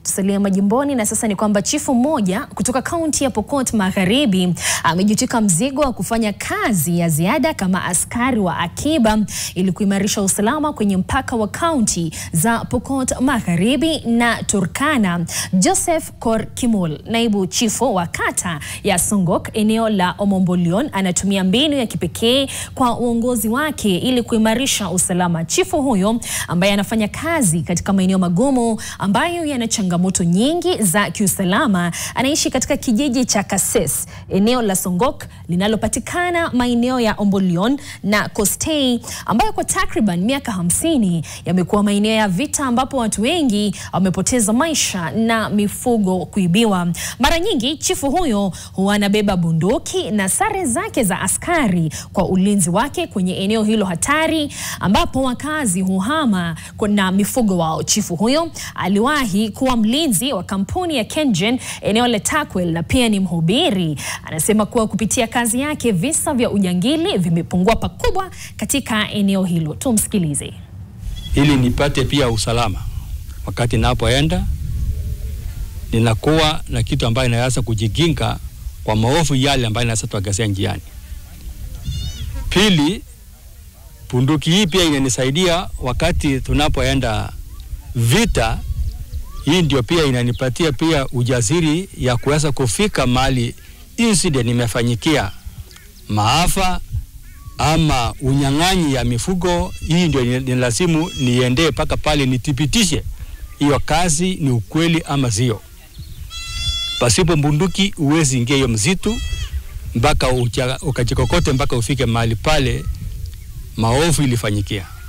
Tusalie majimboni na sasa ni kwamba chifu mmoja kutoka kaunti ya Pokot Magharibi amejitwika mzigo wa kufanya kazi ya ziada kama askari wa akiba ili kuimarisha usalama kwenye mpaka wa kaunti za Pokot Magharibi na Turkana. Joseph Kor Kimul, naibu chifu wa kata ya Songok eneo la Omombolion, anatumia mbinu ya kipekee kwa uongozi wake ili kuimarisha usalama. Chifu huyo ambaye anafanya kazi katika maeneo magumu ambayo yana changamoto nyingi za kiusalama anaishi katika kijiji cha Kases, eneo la Songok linalopatikana maeneo ya Ombolion na Kostei ambayo kwa takriban miaka hamsini yamekuwa maeneo ya vita ambapo watu wengi wamepoteza maisha na mifugo kuibiwa. Mara nyingi chifu huyo huwa anabeba bunduki na sare zake za askari kwa ulinzi wake kwenye eneo hilo hatari ambapo wakazi huhama na mifugo wao. Chifu huyo aliwahi kuwa mlinzi wa kampuni ya KenGen eneo la Takwel na pia ni mhubiri. Anasema kuwa kupitia kazi yake visa vya ujangili vimepungua pakubwa katika eneo hilo. Tumsikilize. Ili nipate pia usalama wakati napoenda, ninakuwa na kitu ambayo inaweza kujikinga kwa maovu yale ambayo inaweza tuagazia njiani. Pili, bunduki hii pia inanisaidia wakati tunapoenda vita. Hii ndio pia inanipatia pia ujasiri ya kuweza kufika mahali incident imefanyikia, maafa ama unyang'anyi ya mifugo. Hii ndio ni lazimu niendee mpaka pale nithibitishe hiyo kazi ni ukweli ama sio. Pasipo bunduki uwezi ingia hiyo msitu mpaka ukajikokote mpaka ufike mahali pale maovu ilifanyikia.